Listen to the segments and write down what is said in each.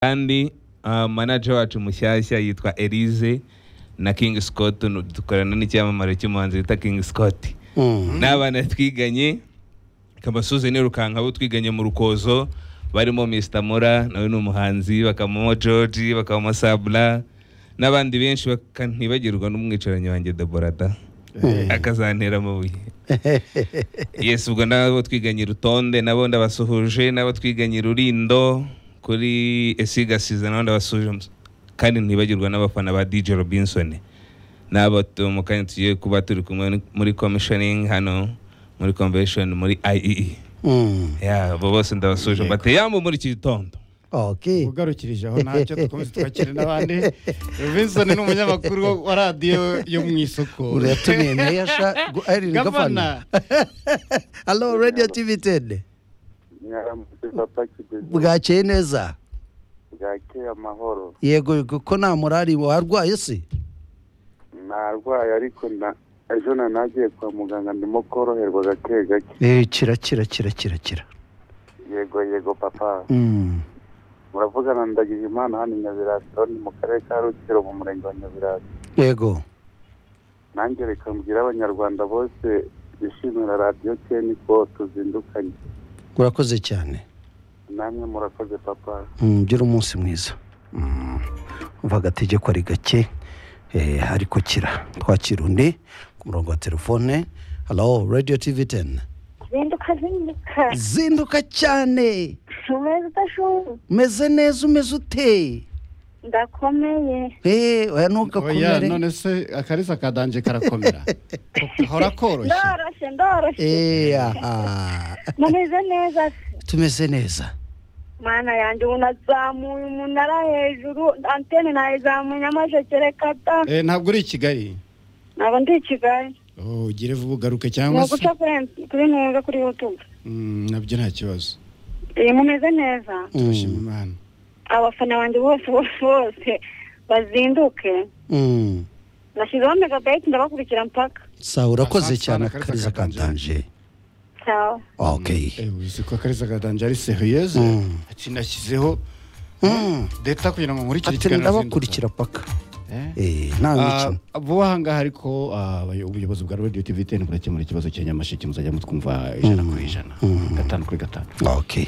kandi uh, manager wacu mushyashya yitwa Elise na King Scott nu- dukorana n'icyamamare cy'umuhanzi wita King Scott n'abana twiganye Kamasuzi ni Rukanka bo twiganye mu Rukozo barimo Mr Mora nawe ni umuhanzi bakamamo George bakamamo Sabla n'abandi benshi bakantibagirwa n'umwicaranye wanjye Deborada akazantera amabuye yes ubwo nabo twiganye rutonde nabo ndabasuhuje nabo twiganye rurindo kuri esigasiza nabo ndabasuhuje kandi ntibagirwa n'abafana ba dj robinson n'abo tu- mu kanya tugiye kuba turi kumwe muri commissioning hano muri convention muri iee ya abo bose ndabasuhuje mbate yambu muri iki gitondo Okay. ugarukirije aho ntacyo dukomeze twakire n'abandi vincent ni umunyamakuru wa radiyo yo mu isoko uratumiye meya sha gu- ari gafana gavana hello radio tv nyaramutse papa kidezi bwakeye neza bwakeye amahoro yego ko nta murari warwaye se narwaye ariko na ejo na nagiye kwa muganga ndimo koroherwa gake gake Eh, kira kira kira kira kira yego yego papa Mm. muravugana ndagize imana hano i nyabirasi ni mu karere ka rutsiro mu murenge wa nyabirasi yego nanjye reka mbwira abanyarwanda bose bishimira radiyo keni ko tuzindukanye urakoze cyane namwe murakoze papa Mm, gira umunsi mwiza Mm. umva agategeko ari gake eh, ariko kira twakira undi ku murongo wa telefone hello radio tv 10 zinduka zinduka zinduka cyane umeze udashobora umeze neza umeze uteye ndakomeye Eh, oya oya ntugakomere none se akarisa kadanje karakomera gahora koroshye ndoroshye ndoroshye Eh, aha. mumeze neza se tumeze neza mana yanjye ubu nazamuye umunara hejuru antene nayizamuye nyamashekere kata Eh, ntabwo uri i kigali ntabwo ndi i kigali Oh, ugire vuba ugaruke ni cyangwa se uguca kuri em- kuri ntunga kuri yutube Mm, nabyo nta kibazo Eh, mumeze neza turashima imana abafana banjye bose bose bose bazinduke Mm. nashyizeho megabeti ndabakurikira mpaka sawa urakoze Asante cyane sana, Kalisa akariza katanje sawa okay Eh, uzi ko akarisa kadanje ari seriyeze Mm. ati nashyizeho Mm. deta kugira ngo nkurikire ati ikiganiro ndabakurikira paka zinduka. Eh? Eh, nta mikino Ah, vuba aha ngaha ariko ah, abay- ubuyobozi bwa radiyo TV teni burakemura ikibazo cya nyamasheke muzajya mutwumva ijana kuri ijana gatanu kuri gatanu okay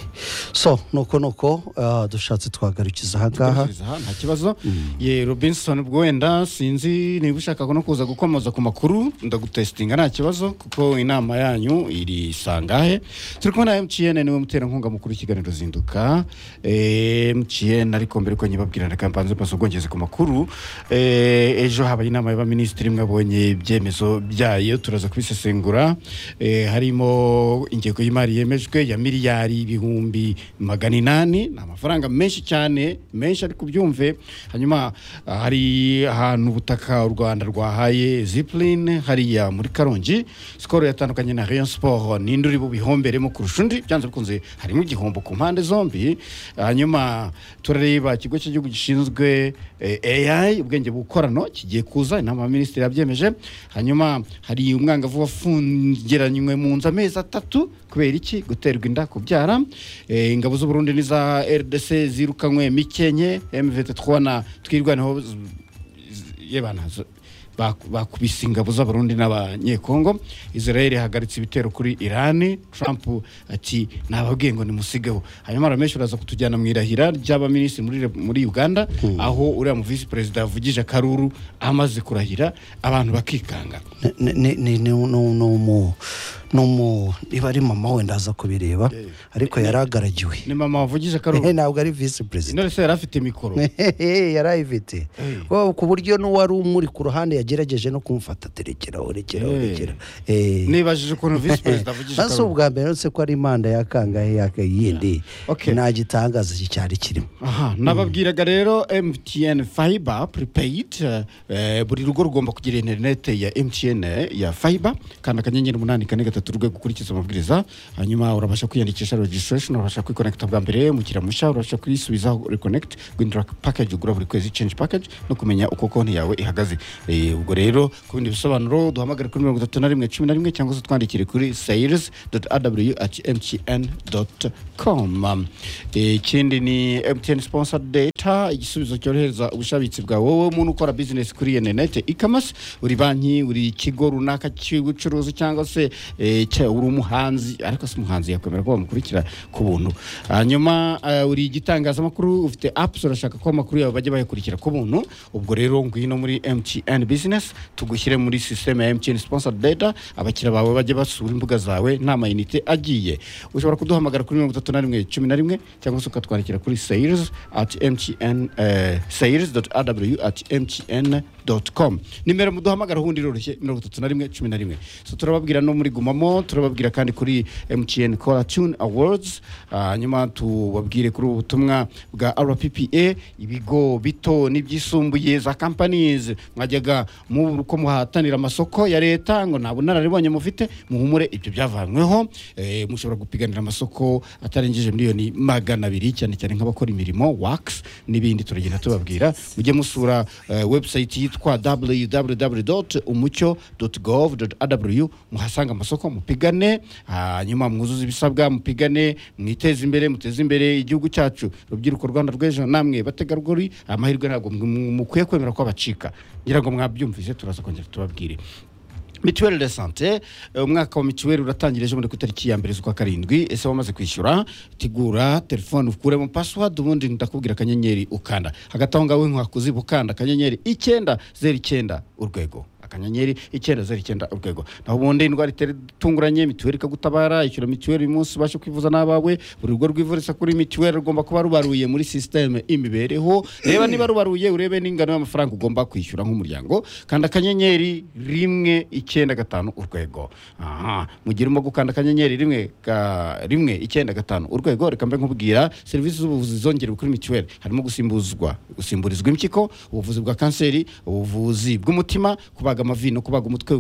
so nuko nuko ah, dushatse twagarukiza ahangaha Tugasubiza aha, nta kibazo ye robinson ubwo wenda sinzi niba ushaka no kuza gukomoza ku makuru ndagutesitinga nta kibazo kuko inama yanyu iri sangahe turi kumwe na mtn niwe muterankunga mukuru w'ikiganiro zinduka Eh, mtn ariko mbere ko nyibabwira reka mbanze mbaze ubwongeze ku makuru Eh, ejo habaye inama y'abaminisitiri mwabonye ibyemezo byayo turaza kubisesengura Eh, harimo ingengo y'imari yemejwe ya miliyari ibihumbi magana inani ni amafaranga menshi cyane menshi ariko ubyumve hanyuma ah, hari ahantu ubutaka u rwanda rwahaye zipuline hariya muri karongi sikoro yatandukanye na rayon siporo ninde uri bubihomberemo kurusha undi byanze bikunze harimo igihombo ku mpande zombi hanyuma turareba ikigo cy'igihugu gishinzwe eh, ai ubwenge bukorano kigiye kuza inama y'abaminisitiri yabyemeje hanyuma hari umwangavu wafungiranywe mu nzu amezi atatu kubera iki guterwa inda kubyara Eh, ingabo z'u Burundi n'iza RDC zirukanywe mikenye M23 na twirwanaho z- z- yebana z- baku- bakubise ingabo z'abarundi n'abanyekongo israel ihagaritse ibitero kuri irani trump ati nababwiye ngo nimusigeho hanyuma ramenshi uraza kutujyana mu irahira ry'abaminisitiri muri, re- muri uganda aho uriya mu visi perezida yavugije akaruru amaze kurahira abantu bakikanga ni- ni- ni- ni- ni- ni umu- ni umu niba ari mama wenda aza kubireba ariko yari agaragiwe ni mama wavugije akaruru Eh, ntabwo ari visi perezida intore se yari afite mikoro yari ayifite Wow, ku buryo n'uwari umuri ku ruhande yagerageje no kumufata terekera orekera Eh. orekera Eh, nibajije ukuntu visi perezida avugije nasi akaruru ubwa mbere uretse ko ari impanda yakangahe yakayindi Okay. nta gitangaza cyari kirimo aha nababwiraga rero mtn fiber prepaid eh, buri rugo rugomba kugira interinete ya mtn ya fiber kandi akanyenyeri umunani kane gatatu urwego ukurikiza amabwiriza hanyuma urabasha kwiyandikisha registration urabasha kwiconnecta bwa mbere umukiriya mushya urabasha kwisubizaho reconnect guhindura package ugura buri kwezi change package no kumenya uko konti yawe ihagaze Eh, ubwo rero ku bindi bisobanuro duhamagare kuri mirongo itatu na rimwe cumi na rimwe cyangwa se twandikire kuri sayirizi doti adabuyu ati emutiyeni doti komu ikindi ni emutiyeni siponsa data igisubizo cyorohereza ubushabitsi bwawe wowe umuntu ukora bizinesi kuri interineti ikamasi uri banki uri ikigo runaka cy'ubucuruzi cyangwa se eh, cya- uri umuhanzi ariko si umuhanzi yakwemera ko bamukurikira ku buntu hanyuma eh, uri igitangazamakuru ufite apps urashaka ko amakuru yawe bajya bayakurikira ku buntu ubwo rero ngwino muri mtn business tugushyire muri sisiteme ya mtn sponsor data abakiriya bawe bajya basura imbuga zawe nta mayinite agiye ushobora kuduhamagara kuri mirongo itatu na rimwe cumi na rimwe cyangwa se ukatwandikira kuri sales at mtn eh, sales dot rw at mtn dot com nimero muduhamagara ubundi iroroshye mirongo itatu na rimwe cumi na rimwe so turababwira no muri gumamo turababwira kandi kuri mtn kora tune awards hanyuma tubabwire kuri ubu butumwa bwa rppa ibigo bito n'ibyisumbuye za companies mwajyaga muko muhatanira amasoko ya leta ngo nta bunararibonye mufite muhumure ibyo byavanyweho eh, mushobora gupiganira amasoko atarengeje miliyoni magana abiri cyane cyane nk'abakora imirimo wax n'ibindi turagenda tubabwira mujye musura eh, website yitwa www umucyo gov rw muhasanga amasoko mupigane hanyuma mwuzuze ibisabwa mupigane mwiteze imbere muteze imbere igihugu cyacu urubyiruko rwanda rw'ejo namwe bategarugori amahirwe ntabwo mwe- mukwiye kwemera ko abacika ngira ngo mwabyumvise turaza kongera tubabwire mituweli de sante eh, umwaka wa mituweli uratangira ejo muri ku itariki ya mbere z'ukwa karindwi ese wamaze kwishyura tegura telefone ukuremo password ubundi ndakubwira akanyenyeri ukanda hagati aho ngaho nkwakuziba ukanda akanyenyeri icyenda zeru icyenda urwego akanyenyeri icyenda zeru icyenda urwego naho ubundi indwara itera itunguranye mituweli ikagutabara ishyura mituweli uyu munsi ubashe kwivuza n'abawe buri rugo rwivuriza kuri mituweli rugomba kuba rubaruye muri sisiteme imibereho reba niba rubaruye urebe n'ingano y'amafaranga ugomba kwishyura nk'umuryango kanda akanyenyeri rimwe icyenda gatanu urwego aha mu gihe urimo gukanda akanyenyeri rimwe ga- rimwe icyenda gatanu urwego reka mbe nkubwira serivisi z'ubuvuzi zongerewe kuri mituweli harimo gusimbuzwa gusimburizwa impyiko ubuvuzi bwa kanseri ubuvuzi bw'umutima kubaga amavi no kubaga umutwe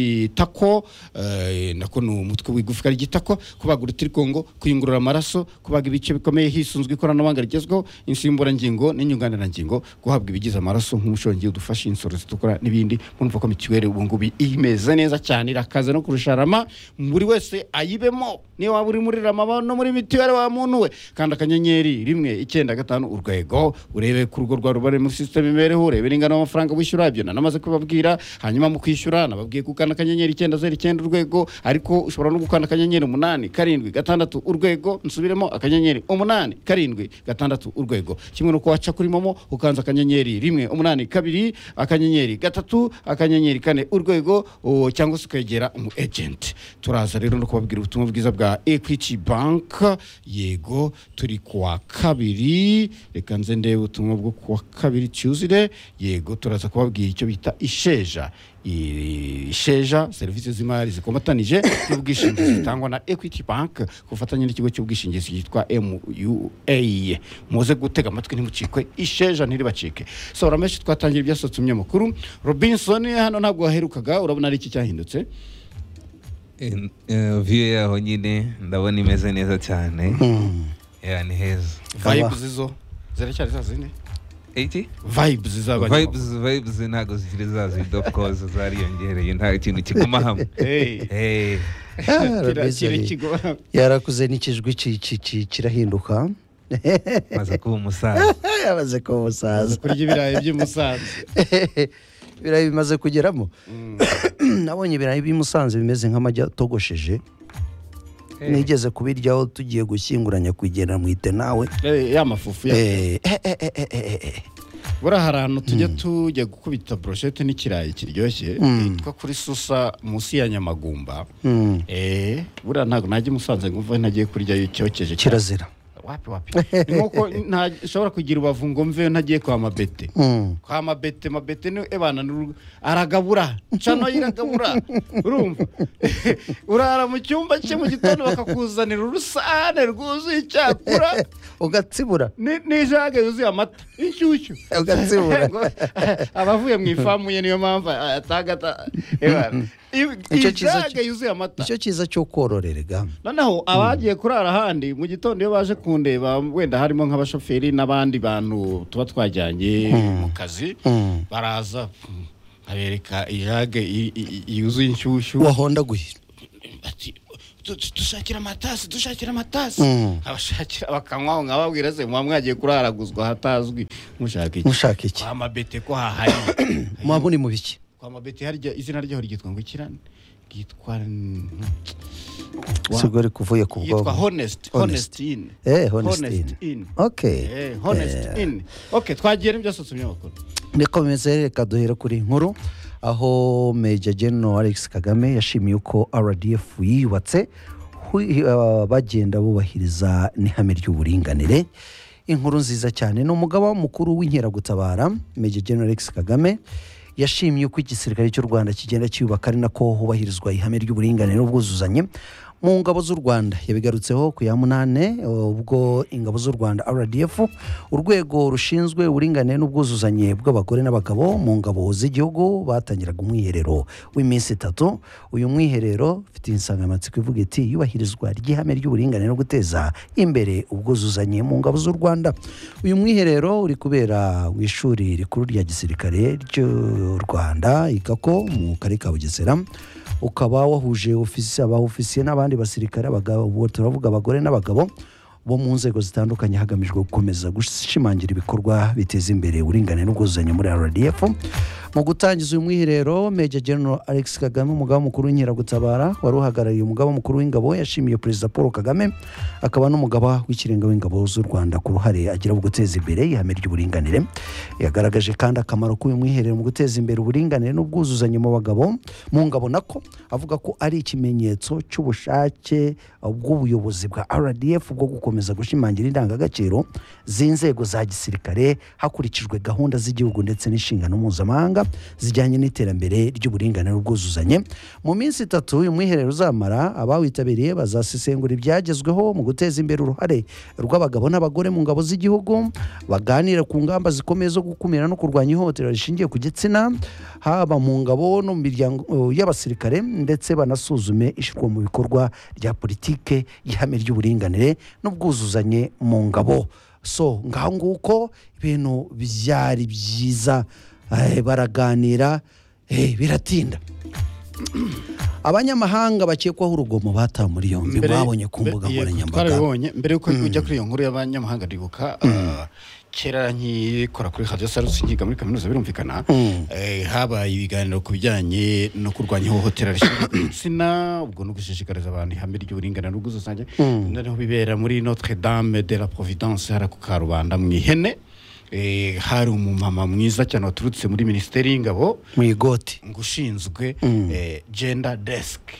w'itako eh, nako ni umutwe w'igufwa ry'itako kubaga urutirigongo kuyungurura amaraso kubaga ibice bikomeye hisunzwe ikoranabuhanga rigezweho insimburangingo n'inyunganirangingo guhabwa ibigize amaraso nk'umushongi udufasha insoro zitukura n'ibindi murumva ko mituweli ubu ngubu imeze neza cyane irakaze no kurusha rama buri wese ayibemo niba waba uri muri rama no muri mituweli wa muntu we kandi akanyenyeri rimwe icyenda gatanu urwego urebe ku rugo rwa rubare muri sisiteme imibereho urebe n'ingano y'amafaranga wishyura ibyo nanamaze kubabwira hanyuma mu kwishyura nababwiye gukanda akanyenyeri icyenda zeru icyenda urwego ariko ushobora no gukanda akanyenyeri umunani karindwi gatandatu urwego nsubiremo akanyenyeri umunani karindwi gatandatu urwego kimwe nuko waca kuri momo ukanza akanyenyeri rimwe umunani kabiri akanyenyeri gatatu akanyenyeri kane urwego o, cyangwa se ukegera umu ejenti turaza rero no kubabwira ubutumwa bwiza bwa equity bank yego turi kuwa kabiri reka nze ndebe ubutumwa bwo kuwa kabiri tuesday yego turaza kubabwira icyo bita isheja I- isheja serivisi z'imari zikomatanije n'ubwishingizi zitangwa na equity bank ku bufatanye n'ikigo cy'ubwishingizi cyitwa mua muze gutega amatwi ntimucikwe isheja ntiribacike so urameshe twatangira ibyasohotse mu binyamakuru robinson hano ntabwo waherukaga urabona ari iki cyahindutse viyo yaho nyine ndabona imeze neza cyane Mm. Yeah, ni heza Kaba. vibes zo ziracyari za zindi iki vibes z'abanyamakuru vibes vibes ntabwo zikiri zazido of course zariyongereye nta kintu kiguma hamwe Hey. Eh, Ah, Kira- Robinson. kira- kigo- yarakuze n'ikijwi ki- ki- ki- kirahinduka maze kuba umusaza yamaze kuba umusaza kurya ibirayi by'umusanzu ibirayi bimaze kugeramo nabonye ibirayi by'i Musanze bimeze nk'amagi atogosheje nigeze kubiryaho tugiye gushyinguranya kugenda mu ite nawe Eh, ya mafufu ya Eh, eh, eh, eh, eh, eh. buriya hari ahantu tujya tujya gukubita broshete n'ikirayi kiryoshye hitwa kuri susa munsi ya nyamagumba Mm. Eh, buriya ntabwo najya i musanze ngo mve ntagiye kurya cyokeje cyane. kirazira wapi wapi ni nkuko nta- nshobora kugira ubavu ngo mve ntagiye kwa mabete Mm. kwa mabete mabete ni ebana ni urugo. aragabura cano iragabura urumva urara mu cyumba cye mu gitondo bakakuzanira urusane rwuzuye icyakura ugatsibura ni- n'ijage yuzuye amata inshyushyu ugatsibura Ngo, abavuye mu ifamu ye niyo mpamvu atagata Icyo cyiza ijage cyo- yuzuye amata icyo cyiza cyo kororerega noneho abagiye kurara ahandi mu gitondo iyo baje kundeba wenda harimo nk'abashoferi n'abandi bantu tuba twajyanye mu kazi Mm. baraza abereka ijage i- i- i- yuzuye inshyushyu wahondaguye ati "Tu- tu- dushakira amatasi dushakira amatasi Mm. abashakira bakanywaho nkababwira se muba mwagiye kuraraguzwa ahatazwi mushaka iki mushaka iki kwa mabete ko hahari muba muri mu biki kwa mabete harya izina ryaho ryitwa ngo ikirane ryitwa n- Wa- sigo ari kuvuye ku yitwa bwonko honest honest Honest. in Eh, honest in. in Okay. Eh, honest Eh. in okay twagiye n'ibyasutse ibinyamakuru nikomeze reka duhera kuri iyi nkuru aho meja general alex kagame yashimiye uko rdf yiyubatse hu- uh, bagenda bubahiriza n'ihame ry'uburinganire inkuru nziza cyane ni umugaba mukuru w'inkeragutabara meja general alex kagame yashimye uko igisirikare cy'u rwanda kigenda cyiyubaka ari nako hubahirizwa ihame ry'uburinganire n'ubwuzuzanye mu ngabo z'u rwanda yabigarutseho ku ya munane ubwo ingabo z'u rwanda rdf urwego rushinzwe uburinganire n'ubwuzuzanye bw'abagore n'abagabo mu ngabo z'igihugu batangiraga umwiherero w'iminsi itatu uyu mwiherero ufite insanganyamatsiko ivuga iti iyubahirizwa ry'ihame ry'uburinganire no guteza imbere ubwuzuzanye mu ngabo z'u rwanda uyu mwiherero uri kubera mu ishuri rikuru rya gisirikare ry'u rwanda igako mu karere ka bugesera ukaba wahuje ofisi aba ofisiye n'abandi basirikare abagabo ubu turavuga abagore n'abagabo bo mu nzego zitandukanye hagamijwe gukomeza gushimangira ibikorwa biteza imbere uburinganire n'ubwuzuzanye muri rdf mu gutangiza uyu mwiherero meja general alex kagame umugaba mukuru w'inkeragutabara wari uhagarariye umugaba mukuru w'ingabo yashimiye perezida paul kagame akaba n'umugaba w'ikirenga w'ingabo z'u rwanda ku ruhare agira mu guteza imbere ihame ry'uburinganire yagaragaje kandi akamaro k'uyu mwiherero mu guteza imbere uburinganire n'ubwuzuzanye mu bagabo mu ngabo nako avuga ko ari ikimenyetso cy'ubushake bw'ubuyobozi bwa rdf bwo gukomeza gushimangira indangagaciro z'inzego za gisirikare hakurikijwe gahunda z'igihugu ndetse n'inshingano mpuzamahanga zijyanye n'iterambere ry'uburinganire n'ubwuzuzanye mu minsi itatu uyu mwiherero uzamara abawitabiriye bazasesengura ibyagezweho mu guteza imbere uruhare rw'abagabo n'abagore mu ngabo z'igihugu baganira ku ngamba zikomeye zo gukumira no kurwanya ihohotera rishingiye ku gitsina haba mu ngabo no mu miryango eh, y'abasirikare ndetse banasuzume ishyirwa mu bikorwa rya politike y'ihame ry'uburinganire n'ubwuzuzanye mu ngabo so ngaho nguko ibintu byari byiza eh, baraganira eh, biratinda abanyamahanga bakekwaho urugomo batawe muri yombi mwabonye ku mbe- mbuga yego, nkoranyambaga twarabibonye mbere yuko ujya kuri iyo nkuru y'abanyamahanga ndibuka ah, kera nkikora kuri radiyo sarusi nkiga muri kaminuza birumvikana Mm. eh, habaye ibiganiro ku bijyanye no kurwanya ihohotera rishingiye ku gitsina ubwo no gushishikariza abantu ihame ry'uburinganire n'ubwuzuzanye noneho bibera muri notre dame de la providence hara ku karubanda mu ihene Eh, hari umumama mwiza cyane waturutse muri minisiteri y'ingabo mu igoti ngo ushinzwe eh, gender desk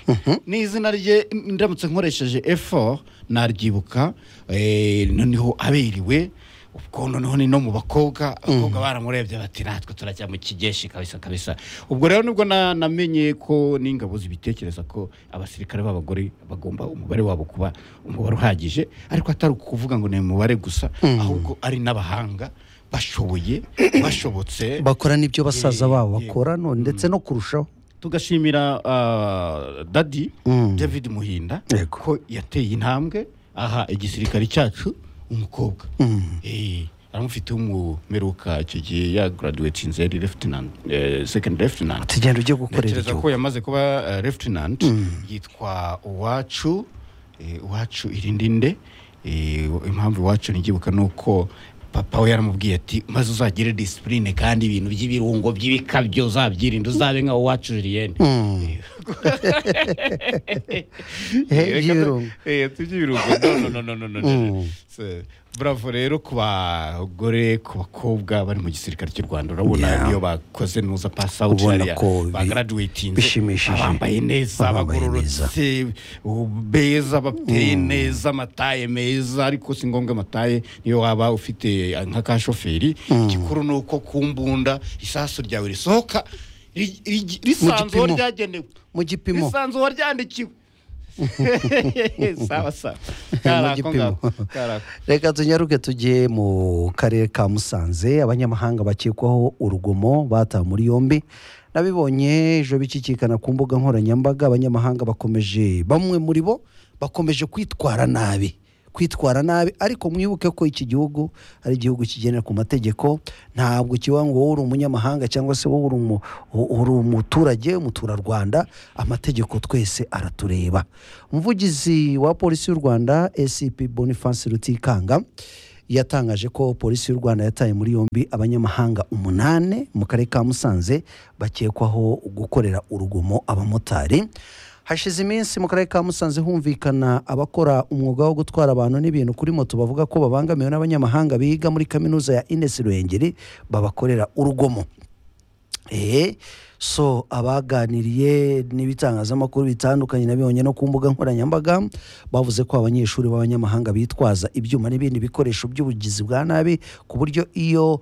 ni izina rye ndamutse nkoresheje effort naryibuka eh, noneho aberiwe ubwo noneho ni no mu bakobwa abakobwa baramurebye bati natwe turajya mu kigeshi kabisa kabisa ubwo rero nibwo na- namenye ko n'ingabo zibitekereza ko abasirikare b'abagore bagomba umubare wabo kuba umubare uhagije ariko atari ukuvuga ngo ni umubare gusa ahubwo ari n'abahanga bashoboye bashobotse bakora n'ibyo basaza Ye- babo ye- bakora no ndetse no kurushaho tugashimira ah, dadi Mm. david muhinda Yego. ko yateye intambwe aha igisirikare cyacu umukobwa Eh, aramufite w'umumeruka icyo gihe ya graduatinze yari leftenant eh, second leftenant tugenda ujye gukorera ntekereza ko igihugu yamaze kuba eh, leftenant yitwa uwacu eh, uwacu irindinde Eh, impamvu iwacu ntigibuka ni uko papa we yaramubwiye ati maze uzagire disipurine kandi ibintu by'ibirungo by'ibikabyo uzabyirinde uzabe nka uwacu julienne Eh, by'ibirungo. by'ibirungo no no no no no no So, bravo rero ku bagore ku bakobwa bari mu gisirikare cy'u rwanda urabona iyo bakoze nuza pass out Ubona hariya, ko bi- bagaraduwetinze bishimishije. bambaye neza Abambaye bagororotse beza bateye neza amataye meza ariko si ngombwa amataye niyo waba ufite nka ka shoferi igikuru ni uko ku mbunda isasu ryawe risohoka ri- ri- risanze uwo gipimo. ryagenewe mu gipimo risanze uwo ryandikiwe sawa sawa Mu karako gipimo. ngako karako reka tunyaruke tujye mu karere ka musanze abanyamahanga bakekwaho urugomo batawe muri yombi nabibonye ejo bicikikana ku mbuga nkoranyambaga abanyamahanga bakomeje bamwe muri bo bakomeje kwitwara nabi kwitwara nabi ariko mwibuke ko iki gihugu ari igihugu kigendera ku mategeko ntabwo kiba ngo wowe uri umunyamahanga cyangwa se wowe uri umu- u- uri umuturage umuturarwanda amategeko twese aratureba umuvugizi wa polisi y'u rwanda esipi boniface rutikanga yatangaje ko polisi y'u rwanda yataye muri yombi abanyamahanga umunani mu karere ka musanze bakekwaho gukorera urugomo abamotari hashize iminsi mu karere ka musanze humvikana abakora umwuga wo gutwara abantu n'ibintu kuri moto bavuga ko babangamiwe n'abanyamahanga biga muri kaminuza ya inesi ruhengeri babakorera urugomo eee so abaganiriye n'ibitangazamakuru bitandukanye nabibonye no ku mbuga nkoranyambaga bavuze ko abanyeshuri b'abanyamahanga bitwaza ibyuma n'ibindi bikoresho by'ubugizi bwa nabi ku buryo iyo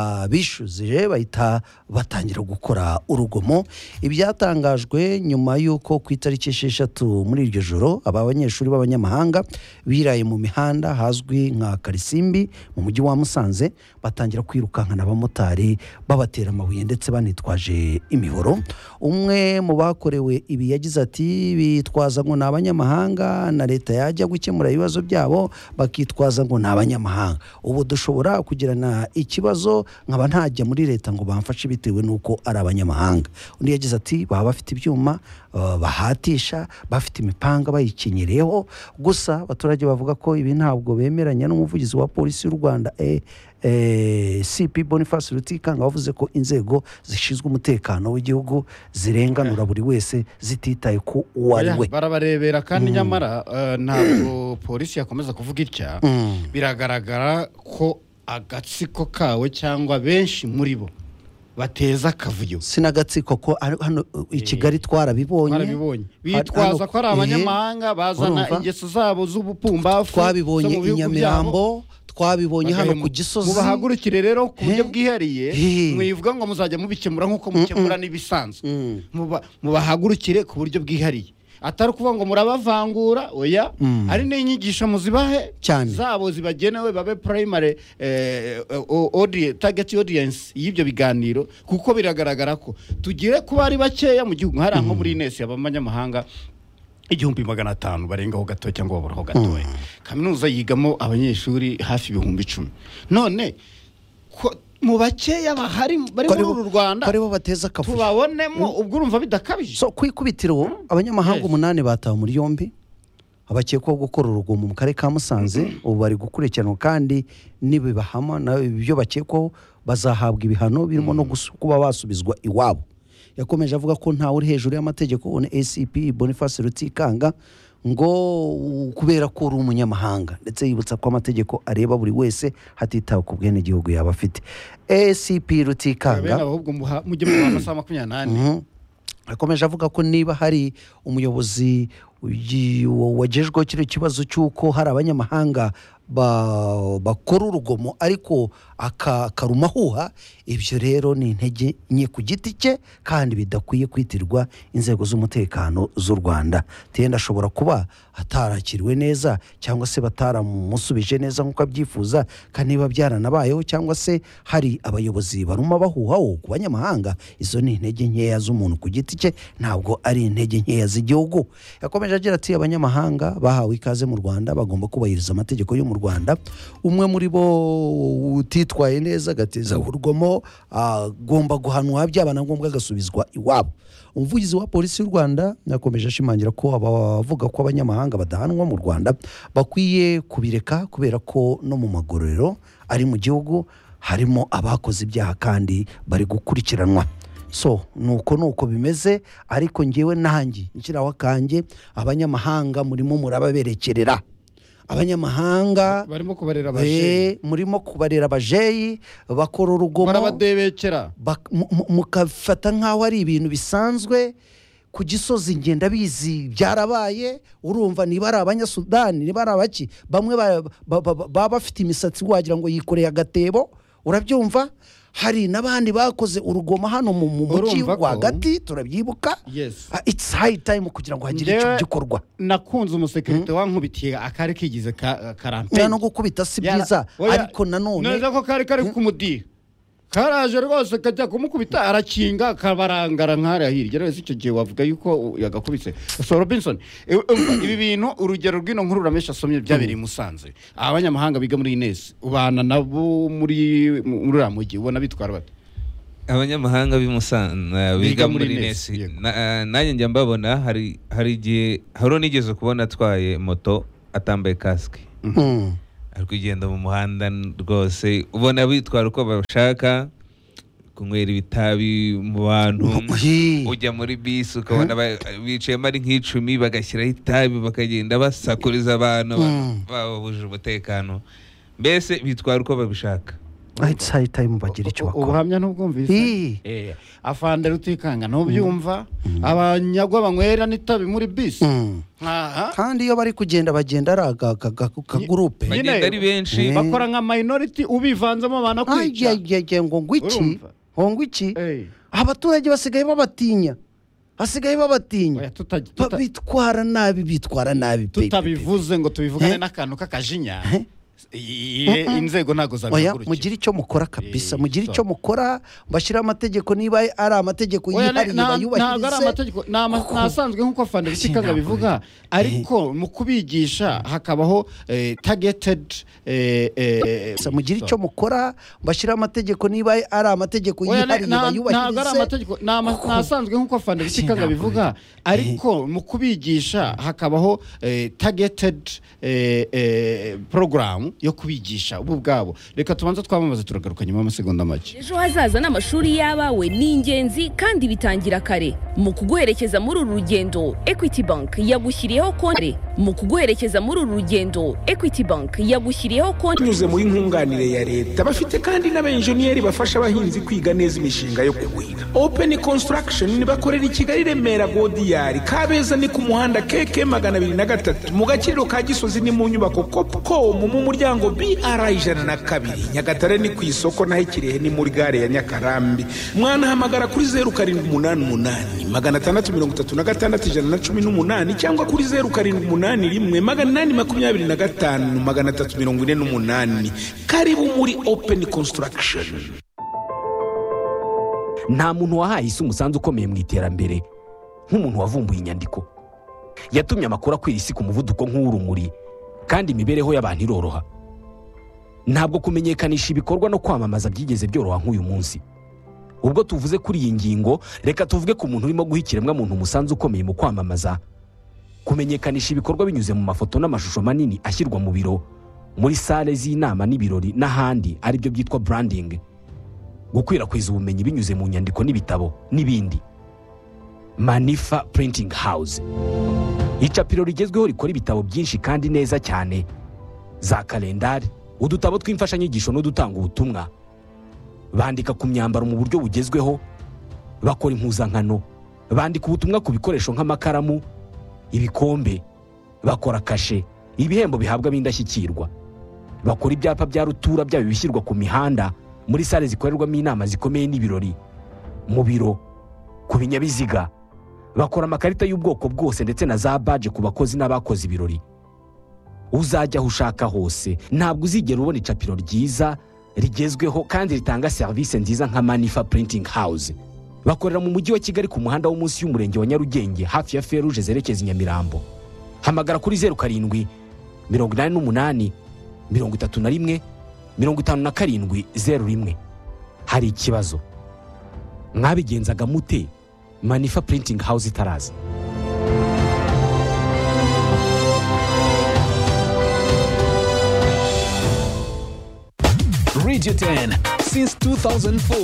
babishyuzije bahita batangira gukora urugomo ibyatangajwe nyuma y'uko ku itariki esheshatu muri iryo joro aba banyeshuri b'abanyamahanga biraye mu mihanda hazwi nka karisimbi mu mujyi wa musanze batangira kwirukankana abamotari babatera amabuye ndetse banitwaje imihoro umwe mu bakorewe ibi yagize ati bitwaza ngo ni abanyamahanga na leta yajya gukemura ibibazo byabo bakitwaza ngo ni abanyamahanga ubu dushobora kugirana ikibazo nkaba ntajya muri leta ngo bamfashe bitewe n'uko ari abanyamahanga undi yagize ati baba bafite ibyuma uh, bahatisha bafite imipanga bayikinyireho gusa abaturage bavuga ko ibi ntabwo bemeranya n'umuvugizi wa polisi y'u rwanda eh, eh, cp boniface rutikanga wavuze ko inzego zishinzwe umutekano w'igihugu zirenganura buri wese zititaye ku uwo ari Oya, we barabarebera kandi nyamara eh, ntabwo polisi yakomeza kuvuga itya biragaragara ko agatsiko kawe cyangwa benshi muri bo bateza akavuyo sinagatsiko ko ari- hano uh, i kigali twarabibonye barabibonye Hano- bitwaza ko ari eh, abanyamahanga bazana urumva? ingeso zabo z'ubupumbafu twabibonye zo mu i bihugu byabo, nyamirambo twabonye hano bagahemu- ku gisozi mubahagurukire rero ku buryo Eh? bwihariye Eh. mwivuga ngo muzajya mubikemura nk'uko mukemura n'ibisanzwe Mm. Muba- mubahagurukire ku buryo bwihariye atari ukuvuga ngo murabavangura oya Mm. ari n'inyigisho muzibahe Cyane. zabo zibagenewe babe primary eh, o- audi- target audience y'ibyo biganiro kuko biragaragara ko tugire kuba ari bakeya mu gihugu hariya nko muri inesi abanyamahanga igihumbi magana atanu barengaho gato cyangwa baburaho gatoya kaminuza yigamo abanyeshuri hafi ibihumbi icumi none ko mu bakeya bahari bari ko muri aribo- uru rwanda ko aribo bateza akavuyo tubabonemo ubwo urumva bidakabije so ku ikubitiro abanyamahanga Yes. umunani batawe muri yombi abakekwaho gukora urugomo mu karere ka musanze ubu bari gukurikiranwa kandi nibibahama na ibyo bakekwaho bazahabwa ibihano birimo no gusu- kuba basubizwa iwabo yakomeje avuga ko ntawe uri hejuru y'amategeko ubona acp boniface rutikanga ngo u- kubera ko uri umunyamahanga ndetse yibutsa ko amategeko areba buri wese hatitawe ku bwenegihugu yaba afite acp rutikanga bene ahubwo muha- mujye mubaha amasaha makumyabiri n'ane Mhm. akomeje avuga ko niba hari umuyobozi ugi- wagejweho kino kibazo cy'uko hari abanyamahanga ba- bakora urugomo ariko aka- akarumahuha ibyo rero ni intege nke ku giti cye kandi bidakwiye kwitirwa inzego z'umutekano z'u rwanda tenda ashobora kuba atarakiriwe neza cyangwa se bataramusubije neza nk'uko abyifuza kandi niba byaranabayeho cyangwa se hari abayobozi baruma bahuhaho ku banyamahanga izo ni intege nkeya z'umuntu ku giti cye ntabwo ari intege nkeya z'igihugu yakomeje agira ati abanyamahanga bahawe ikaze mu rwanda bagomba kubahiriza amategeko yo mu rwanda umwe muri bo utitwaye neza agateza urugomo agomba guhanwa byaba na ngombwa agasubizwa iwabo umuvugizi wa polisi y'u rwanda yakomeje ashimangira ko abavuga ko abanyamahanga badahanwa mu rwanda bakwiye kubireka kubera ko no mu magororero ari mu gihugu harimo abakoze ibyaha kandi bari gukurikiranwa so nuko nuko bimeze ariko ngewe nanjye nshyiraho akanjye abanyamahanga murimo murababerekerera abanyamahanga barimo kubarera abajeyi Eh, murimo kubarera abajeyi bakora urugomo barabadebekera bak- mu- mu- mukafata nk'aho ari ibintu bisanzwe ku gisozi ngenda bizi byarabaye urumva niba ari abanyasudani niba ari abaki bamwe ba- ba- ba- baba bafite imisatsi wagira ngo yikoreye agatebo urabyumva hari n'abandi bakoze urugoma hano mu mu mujyi Urumva ko- rwagati turabyibuka Yes. Ah, it's high time kugira ngo hagire icyo Njyewe- gikorwa nakunze umusekirite wankubitiye akari kigize ka- karampe no gukubita si Yara- byiza oya, ariko nanone neza ko kari kari kumudira karaje rwose akajya kumukubita arakinga akabarangara nk'ariya hirya rero icyo gihe wavuga yuko yagakubise so robinson e- umva, ibi bintu urugero rw'ino nkuru ramesha asomye byabereye i musanze abanyamahanga biga muri inesi ubana nabo muri muri uriya mujyi ubona bitwara bate abanyamahanga b'i Musanze biga muri muri nesi Nesi, yego. Na- eh, nanjye njya mbabona hari hari igihe hari unigeze kubona atwaye moto atambaye kasike Mm. ari kugenda mu muhanda n- rwose ubona bitwara uko bashaka kunywera ibitabi mu bantu Oyi. ujya muri bisi ukabona ba- bicayemo ari nk'icumi bagashyiraho itabi bakagenda basakuriza abantu Mm. bababuje umutekano mbese bitwara uko babishaka ahita ahitamo bagira icyo U- bakora ubuhamya ntubwumvise Ii. Eh, afande rutikanga ntubyumva abanyagwa banywera n'itabi muri bisi Mm. aha kandi iyo bari kugenda bagenda ari aga- aga- aga- akagurupe Nyine- bagenda ari benshi Eh. bakora nka minority ubivanzemo abantu kwica ajyaye ngo ngo iki Urumva? ngo ngo iki Eh, abaturage basigaye babatinya basigaye babatinya oya, tuta- tuta- Ba- bitwara nabi bitwara nabi pe, pe, pe. tutabivuze ngo tubivugane Eh? n'akantu k'akajinya Eh? i- i- inzego ntabwo oya zabihagurukira mugire icyo mukora kabisa Eh, mugire so. icyo mukora bashyiraho amategeko niba ari amategeko Oya, yihariye na- ntabwo ari bayubahirize amategeko ni ama- Kuko- ni asanzwe nk'uko fanda Ati, bisikanga ntabwo bivuga ariko mu kubigisha hakabaho eh, targeted eh, eh, Gusa mugire so. icyo mukora bashyiraho amategeko niba ari amategeko Oya, na- yihariye na- ntabwo ari bayubahirize amategeko ni ama- Kuko- ni asanzwe nk'uko fanda bisikanga ntabwo- bivuga ariko mu kubigisha hakabaho eh, targeted eh, eh, program yo kubigisha bo ubwabo reka tubanze twamamaze turagaruka nyuma y'amasegonda make ejo hazaza n'amashuri y'abawe ni ingenzi kandi bitangira kare mu kuguherekeza muri uru rugendo equity bank yagushyiriyeho konti mu kuguherekeza muri uru rugendo equity bank yagushyiriyeho konti binyuze muri nkunganire ya leta bafite kandi n'abenjeniyeri bafasha abahinzi kwiga neza imishinga yo kuwuhinga open construction bakorera i kigali remera godiyari kabeza ni ku muhanda keke magana abiri na gatatu mu gakiriro ka gisozi ni mu nyubako copcom mu muryango br ijana na kabiri nyagatare ni ku isoko naho ikirehe ni muri gare ya nyakarambi mwanahamagara kuri zeru karindwi umunani umunani magana atandatu mirongo itatu na gatandatu ijana na cumi n'umunani cyangwa kuri zeru karindwi umunani rimwe magana inani makumyabiri na gatanu magana atatu mirongo ine n'umunani karibu muri open construction nta muntu wahaye isi umusanzu ukomeye mu iterambere nk'umuntu wavumbuye inyandiko yatumye amakuru akwira isi ku muvuduko nk'uw'urumuri kandi imibereho y'abantu iroroha ntabwo kumenyekanisha ibikorwa no kwamamaza byigeze byoroha nk'uyu munsi ubwo tuvuze kuri iyi ngingo reka tuvuge ku muntu urimo guha ikiremwamuntu umusanzu ukomeye mu kwamamaza kumenyekanisha ibikorwa binyuze mu mafoto n'amashusho manini ashyirwa mu biro muri sale z'inama n'ibirori n'ahandi aribyo byitwa branding gukwirakwiza ubumenyi binyuze mu nyandiko n'ibitabo n'ibindi manifa printing house icapiro rigezweho rikora ibitabo byinshi kandi neza cyane za kalendari udutabo tw'imfashanyigisho n'udutanga ubutumwa bandika ku myambaro mu buryo bugezweho bakora impuzankano bandika ubutumwa ku bikoresho nk'amakaramu ibikombe bakora kashe ibihembo bihabwa ab'indashyikirwa bakora ibyapa bya rutura byaba ibishyirwa ku mihanda muri sale zikorerwamo inama zikomeye n'ibirori mu biro ku binyabiziga bakora amakarita y'ubwoko bwose ndetse na za baje ku bakozi n'abakoze ibirori uzajya aho ushaka hose ntabwo uzigera ubona icapiro ryiza rigezweho kandi ritanga serivisi nziza nka manifa printing house bakorera mu mujyi wa kigali ku muhanda wo munsi y'umurenge wa nyarugenge hafi ya feruje zerekeza i nyamirambo hamagara kuri zeru karindwi mirongo inani n'umunani mirongo itatu na rimwe mirongo itanu na karindwi zeru rimwe hari ikibazo mwabigenzaga mute manifa printing house itaraza Radio 10 since 2004.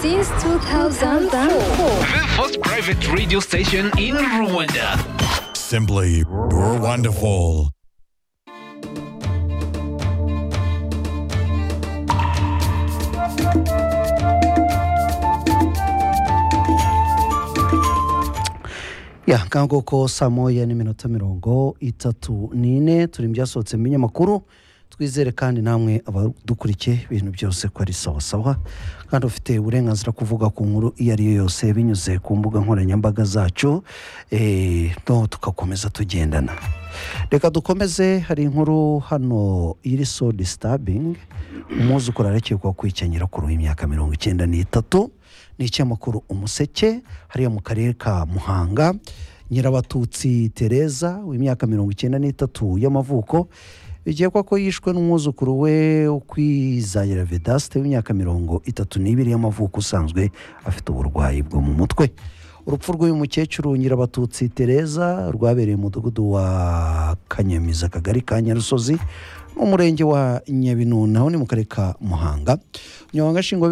Since 2004. The first private radio station in Rwanda. Simply, you're wonderful. ya nkango ko saa moya n'iminota mirongo itatu n'ine turi mu byasohotse mu binyamakuru twizere kandi namwe abadukurikiye ibintu byose ko ari sawasawa kandi ufite uburenganzira kuvuga ku nkuru iyo ari yo yose binyuze ku mbuga nkoranyambaga zacu eh, no tugakomeza tugendana reka dukomeze hari inkuru hano iri so disitabingi umwuzukuru arakekwaho kwica nyirakuru w'imyaka mirongo icyenda n'itatu ni ikinyamakuru umuseke hariya mu karere ka muhanga nyirabatutsi tereza w'imyaka mirongo icyenda n'itatu y'amavuko bikekwa ko yishwe n'umwuzukuru we ukwizahira vedasite w'imyaka mirongo itatu n'ibiri y'amavuko usanzwe afite uburwayi bwo mu mutwe urupfu rw'uyu mukecuru nyirabatutsi tereza rwabereye mu mudugudu wa kanyamiza akagari ka nyarusozi n'umurenge wa nyabinuna aho ni mu karere ka muhanga umunyamabanga nshingwabikorwa